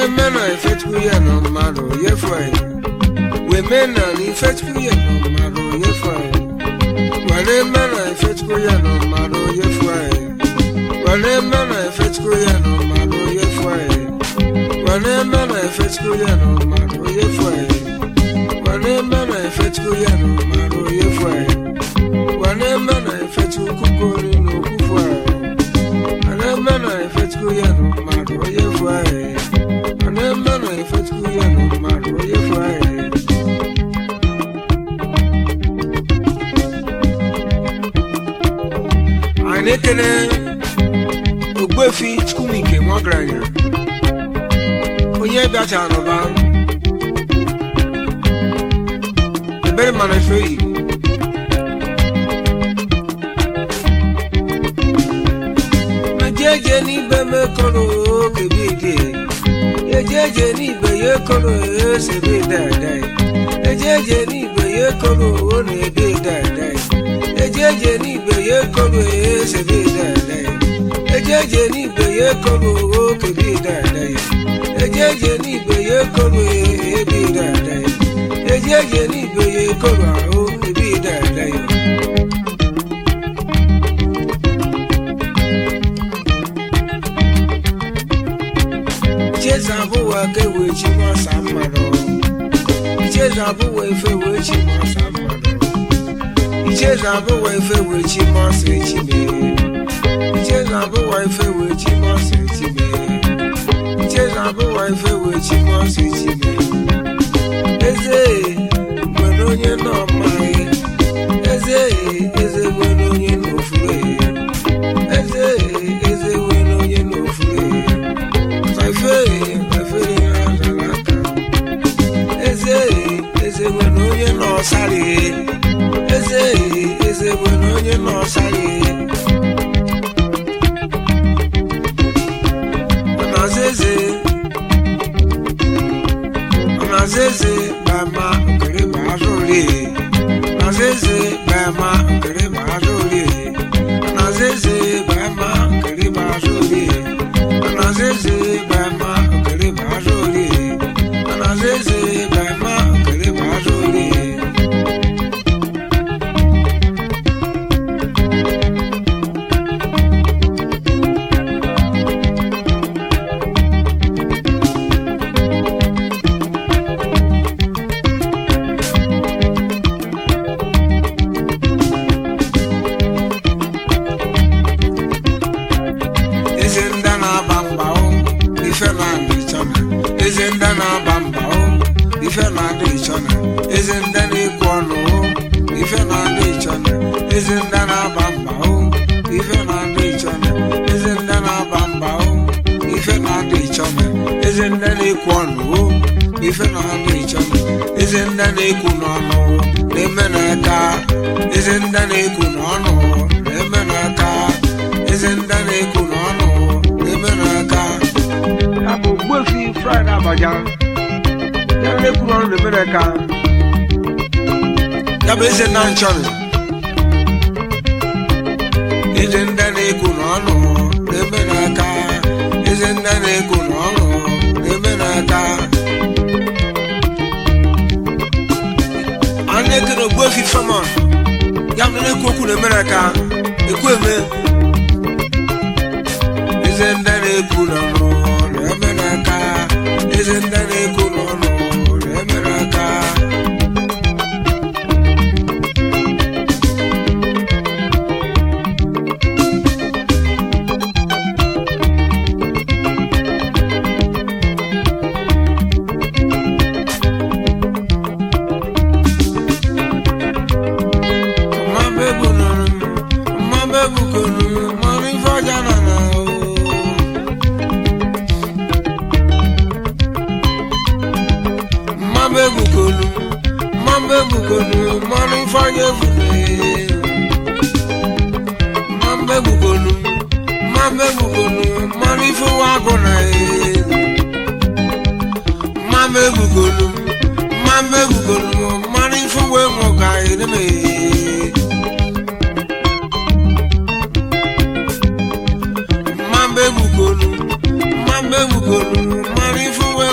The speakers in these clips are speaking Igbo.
eme na ifechukwu ya na mmadụ yefu anyị weme na na ifechukwu ya na mmadụ yefu anyị were eme na ifechukwu ya na mmadụ yefu anyị were eme na ifechukwu ya na mmadụ yefu anyị were eme na ifechukwu ya na mmadụ yefu anyị were eme na ifechukwu ya na mmadụ yefu anyị were eme na ifechukwu kukori na okwufu anyị were eme na ifechukwu ya na mmadụ yefu anyị were eme na ifechukwu ya na mmadụ yefu anyị anyị na-ekele ogbuefi chukwumike nwagaranya onye bịachara n'ụba ebere mana efe igbo mejeje n'ibe mekọrọ kebide ejeje n'ibe ya ekọrọ esebe dada ejeje n'ibe ya ekọrọ ọ na-ede dada ejeje n'ibe ya ekọrọ esebe dada ejeje n'ibe ya ekọrọ okebi dada ejeje n'ibe ya ekọrọ ebi dada ejeje n'ibe ya ekọrọ ahụ ebi dada icheza abụwa ka ewe chi masa mmadụ icheza abụwa efe wee chi masa mmadụ icheza abụwa efe wee chi masa echi mee icheza abụwa efe wee chi masa echi mee icheza abụwa efe wee chi masa echi mee eze nwere onye nọ mmaghị eze eze nwere onye n'ofure eze eze nwere onye n'ofure ife efere azara aka eze eze nwere onye n'ọsarị eze eze nwere onye n'ọsarị ọnaza eze ọnaza eze bama nkiri ma azụri ọnaza eze bama nkiri ma azụri ọnaza eze bama nkiri ma azụri ọnaza eze bama nkiri ma azụri ọnaza eze bama nkiri ma azụri eze ndị na-aba mba o ife na-adị ịchọna eze ndị na-aba mba o ife na-adị ịchọna eze ndị na-ekwu ọnụ o ife na-adị ịchọna eze ndị na-aba mba o ife na-adị ịchọna eze ndị na-aba mba o ife na-adị ịchọna eze ndị na-ekwu ọnụ o ife na-adị ịchọna eze ndị na-ekwu n'ọnụ na-eme n'aka eze ndị na-ekwu n'ọnụ na-eme n'aka eze ndị na-ekwu n'ọnụ na-eme n'aka ya bụ mgbefi fraịde abaja ya na-ekwu n'ọnụ na-eme n'aka ya bụ eze na nchọrọ eze ndị na-ekwu n'ọnụ na-eme n'aka eze ndị na-ekwu n'ọnụ na-eme n'aka a na-ekere ogbuefi famon ya bụ na-ekwu okwu na-eme n'aka ekwu eme eze ndị na-ekwu n'ọnụ na-eme n'aka eze ndị na-ekwu n'ọnụ na-eme n'aka mmabe bụ nụrụ mmabe bụ konu mmanụ ife ọja na na o mmanụ egbukolu mmanụ egbukolu mmanụ ifeanya efule mmanụ egbukolu mmanụ egbukolu mmanụ ife ụwa agụ na mmanụ egbukolu mmanụ egbukolu mmanụ ife ụwa enwe ka edeme mmanụ egbukolu mmanụ egbukolu mmanụ ife ụwa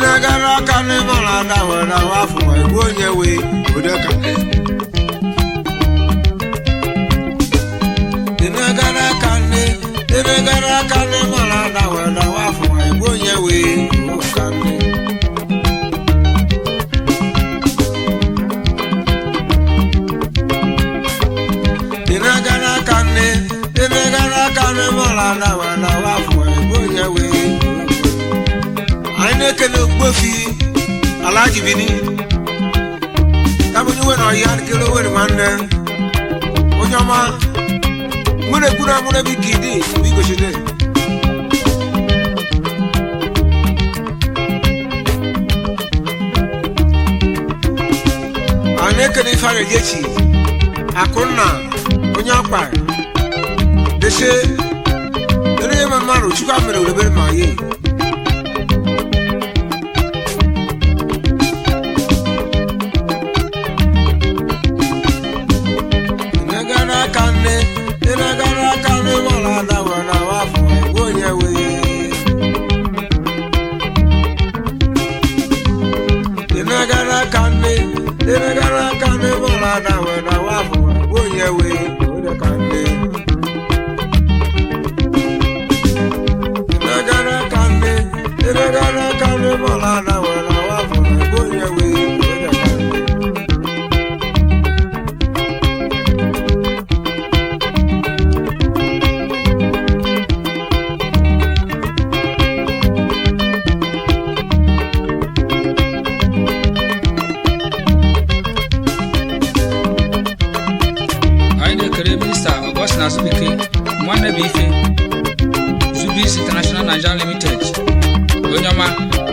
na-agara aka n'ịmara ada were ahụ afọ ma egbu onye wee odeka dị na-agara aka nne dị na-agara aka n'ịmara ada were ahụ afọ ma egbu onye wee ụka nne dị na-agara aka nne dị na-agara aka n'ịmara ada were ahụ afọ ma egbu onye wee anyị na-ekele ogbofi alaji bini kabụ onye nwere ọhịa nkele owere nwanne onye ọma nwere ekwuru amụrụ ebe ike ịdị bigochide anyị na-ekele ife ara echi akụnna onye ọkpa dese ere ya mmadụ chukwu mere orebere ma ye Ịnagara aka nne, ịnagara aka nne mara ada were awa afọ egbu onye wee. Ịnagara aka nne, ịnagara aka nne mara ada were awa afọ egbu onye wee. Onye ka nne. Ịnagara aka nne, ịnagara aka nne mara ada were awa afọ egbu onye wee. Onye ka nne. anyị na-ekele minista Augustine Azubike nwanne bụ ife Zubis International Nigeria Limited onye ọma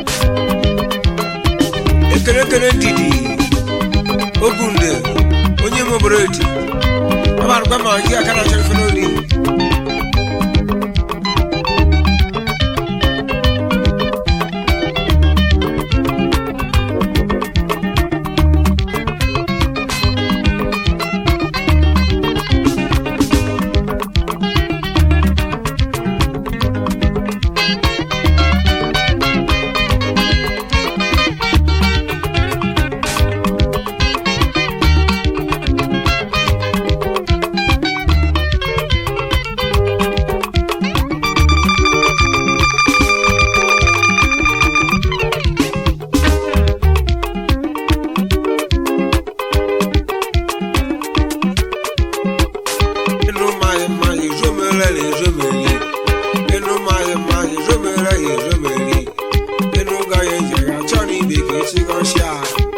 ekele ekele ndidi ogunde onye nwe obodo eti ọbarụkwa ma ji aka na-achọ ife n'oli ịnụ mmanya mmanya ezomere na ezomeri ịnụ mmanya mmanya ezomere ya ezomeri ịnụ ga ya eji ya chọọ na ibe ka esi gọsịa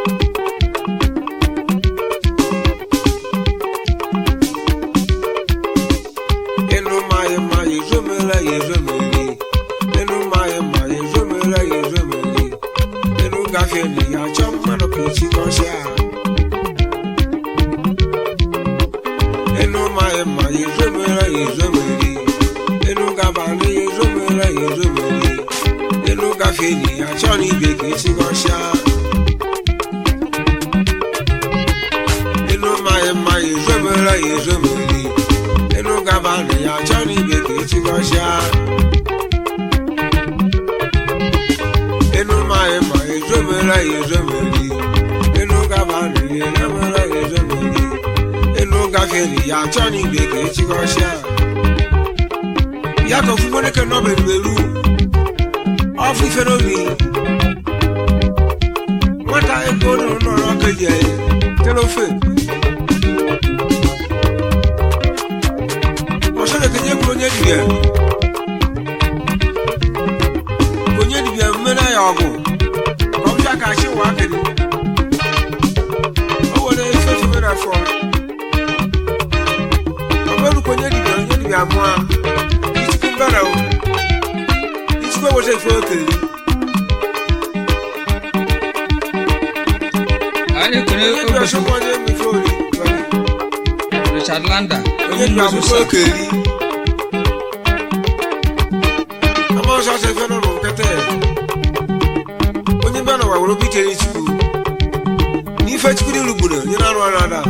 ịnụ mmanya mmanya ezomere ya ezomeri ịnụ mmanya mmanya ezomere ya ezomeri ịnụ gafee na ya chọọ mmadụ ka esi gọsịa enu maghị mma ya ezomere ya ezomeri enu gabalị ya ezomere ya ezomeri enu gafe enyi ya chọọ na ibe ka esi gọsịa enu maghị mma ya ezomere ya ezomeri enu gabalị ya chọọ na ibe ka esi gọsịa enu maghị mma ya ezomere ya ezomeri enu gabalị ya ezomere ya ezomeri enu gafere ya achọ na igbe ka echigọsịa ya ka ofu nwoke nọberuelu ọfụ ife n'obi nwata ego nọ nọrọ kelie tere ofe ọsọrọ kenye kwuru onye dibịa onye dibịa mmere ya ọgụ ka ọ bịa ka achị ụwa akịrị o were efe efe mere afọ ọgbẹ́rùkọ onye dibịa onye dibịa mụọ ichukwu mbara o ichukwu eweta ife okere anyị na-ekele onye dibịa ogbofi ọsọkwa onye mmefe ori Richard Landa onye dibịa akwụkwọ okeri ama ọsọ ọsọ ife nọ nkịta ya onye bịa n'ụwa were obi chere chukwu n'ife chukwu dị rugburu onye na-arụ ọrụ ada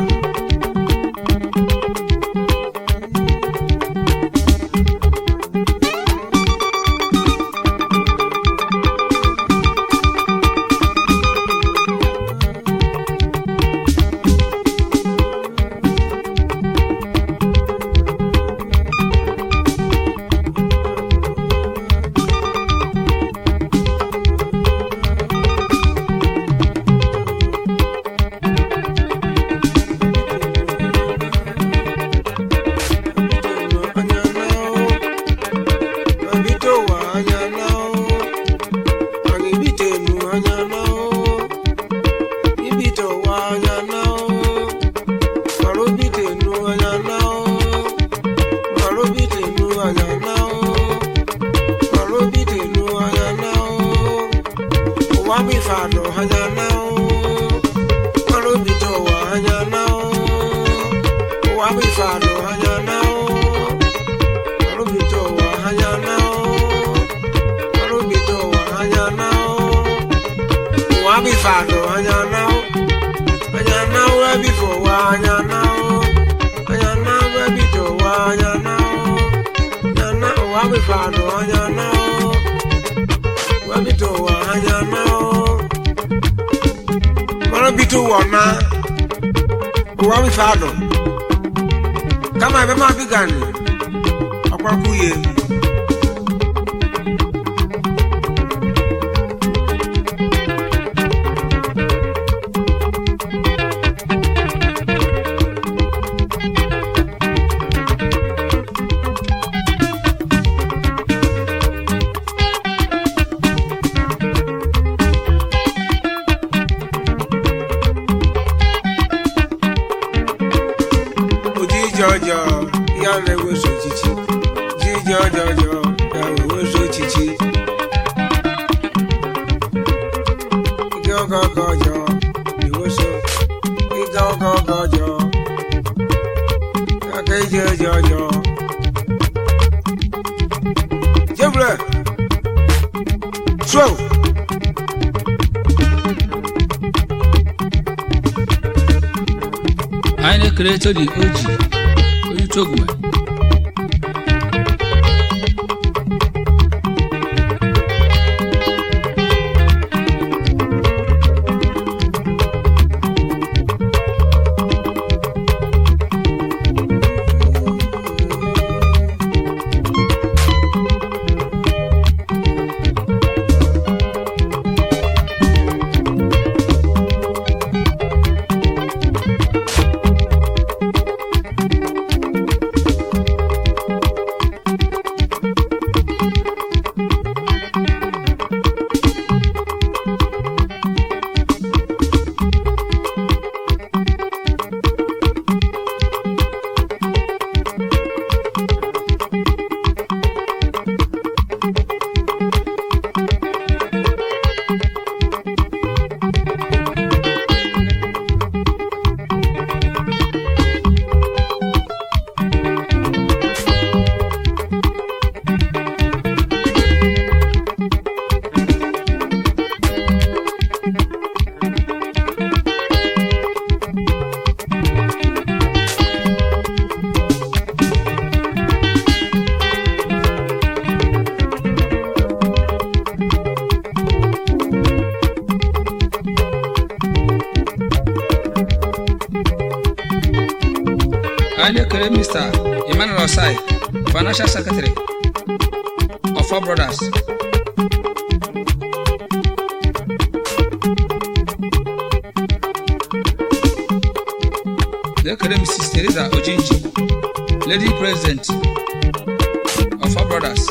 fado anya now anya now ebi for wa anya now anya now ebi to wa anya now anya now wa bi fado anya now wa bi to wa anya now mara bi to wa na wa bi fado kama ebe ma bi gani ọkwa kwuye ojiji ọjọọ ya na-eweso ochichi ojiji ọjọọ ya na-eweso ochichi ike ọgọ ọgọ ọjọọ eweso ike ọgọ ọgọ ọjọọ aka ije eje ọjọọ jebule so anyị na-ekele todi oji onye togwe anyị na-ekele mr emmanuel osai financial secretary of four brothers na-ekele mrs teresa ojinji lady president of four brothers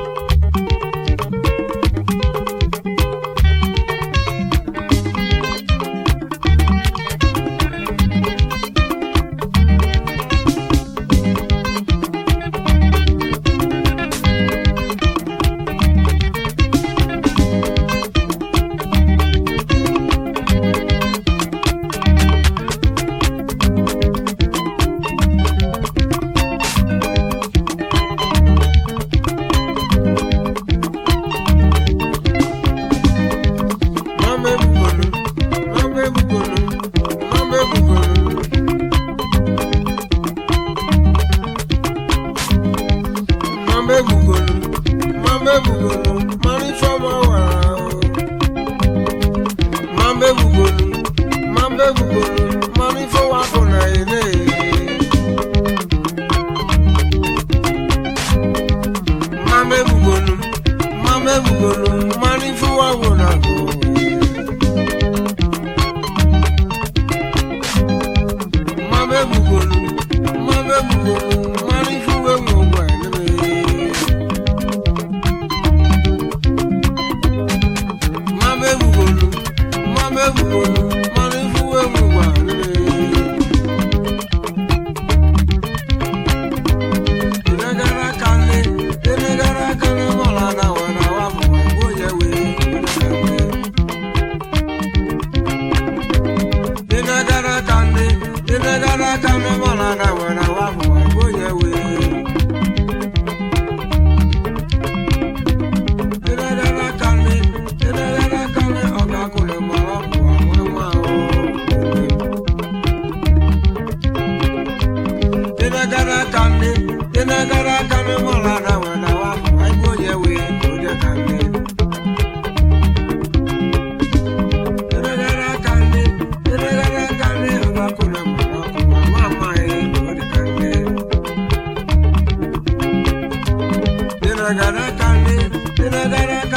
mama ebugolu mama ebugolu mama ebugolu mama ebugolu mama ebugolu mari fọmọ wàrà o mama ebugolu mama ebugolu mari fọwọ́ akọ̀nà ilé. mama ebugolu mama ebugolu mari fọwọ́ akọ̀nà o. Mama ebugolu, mama ebugolu, mara ife uwe nwe ụgbọ eleme. Mama ebugolu, mama ebugolu, mara ife uwe nwe ụgbọ eleme. gara gara kale tere gara